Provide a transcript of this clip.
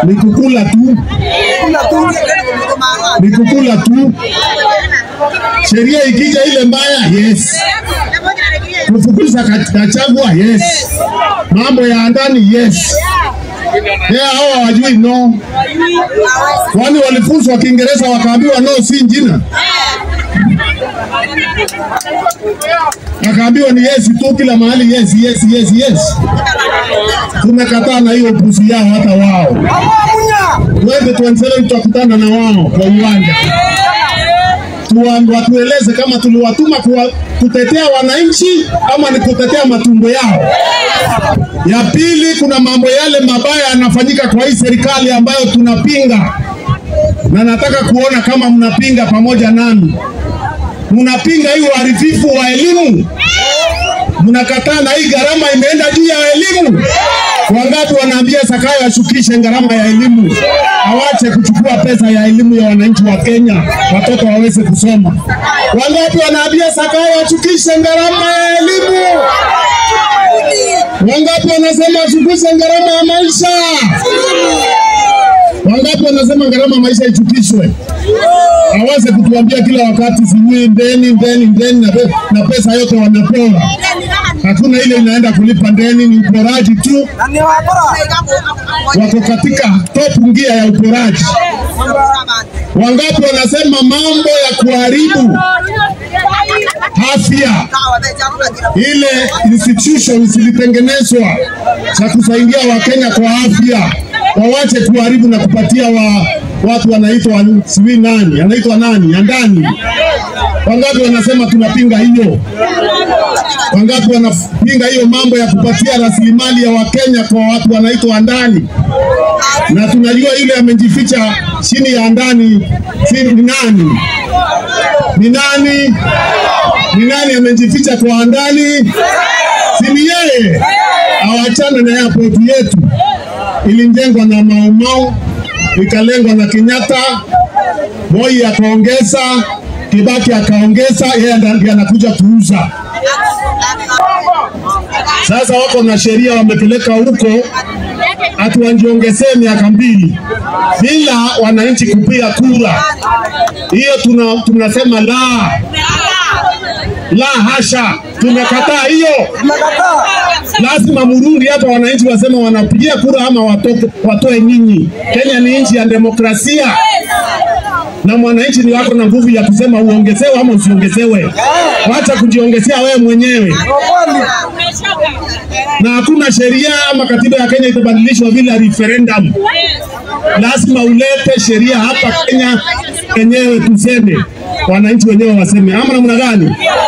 ni kukula tu, ni kukula tu. Sheria ikija ile mbaya, yes. Kufukuza Gachagua, yes. Mambo ya ndani, yes. Yeah, hao hawajui no. Kwani walifunzwa Kiingereza wakaambiwa no si jina? Akaambiwa ni yes tu kila mahali yes yes yes yes. Tumekataa na hiyo upuzi yao hata wao. 2027 tutakutana na wao kwa uwanja. Tuwa- Watueleze kama tuliwatuma kuwa, kutetea wananchi ama ni kutetea matumbo yao. Ya pili, kuna mambo yale mabaya yanafanyika kwa hii serikali ambayo tunapinga, na nataka kuona kama mnapinga pamoja nami. Mnapinga hii uharibifu wa elimu, mnakataa na hii gharama imeenda juu ya elimu. Wangapi wanaambia Sakayo ashukishe gharama ya elimu, awache kuchukua pesa ya elimu ya wananchi wa Kenya, watoto waweze kusoma. Wangapi wanaambia Sakayo ashukishe gharama ya elimu? Wangapi wanasema ashukishe gharama ya maisha? Wangapi wanasema gharama ya maisha ichukishwe? Aweze kutuambia kila wakati sijui ndeni ndeni ndeni na, pe na pesa yote wanapewa. Hakuna ile inaenda kulipa ndeni, ni uporaji tu. Wako katika top ngia ya uporaji. Wangapi wanasema mambo ya kuharibu afya ile institutions zilitengenezwa za kusaidia Wakenya kwa afya, wawache kuharibu na kupatia wa, watu wanaitwa sijui nani, anaitwa nani ya ndani. Wangapi wanasema tunapinga hiyo? Wangapi wanapinga hiyo mambo ya kupatia rasilimali ya Wakenya kwa watu wanaitwa ndani? Na tunajua yule amejificha chini ya ndani si ni nani? Ni nani? Ni nani amejificha kwa ndani? Si ni yeye? Awachane na airport yetu, ilijengwa na Mau Mau, ikalengwa na Kenyatta, Moi akaongeza, Kibaki akaongeza, yeye ndiye anakuja kuuza. Sasa wako na sheria wamepeleka huko ati wanjiongezee miaka mbili bila wananchi kupiga kura. Hiyo tuna, tunasema la la hasha, tumekataa hiyo. Lazima murudi hapa, wananchi wasema wanapigia kura ama watoke, watoe nyinyi. Kenya ni nchi ya demokrasia na mwananchi ni wako na nguvu ya kusema uongezewe ama usiongezewe. Wacha kujiongezea wewe mwenyewe, na hakuna sheria ama katiba ya Kenya itabadilishwa bila referendum. Lazima ulete sheria hapa Kenya wenyewe tuseme, wananchi wenyewe waseme, ama namna gani?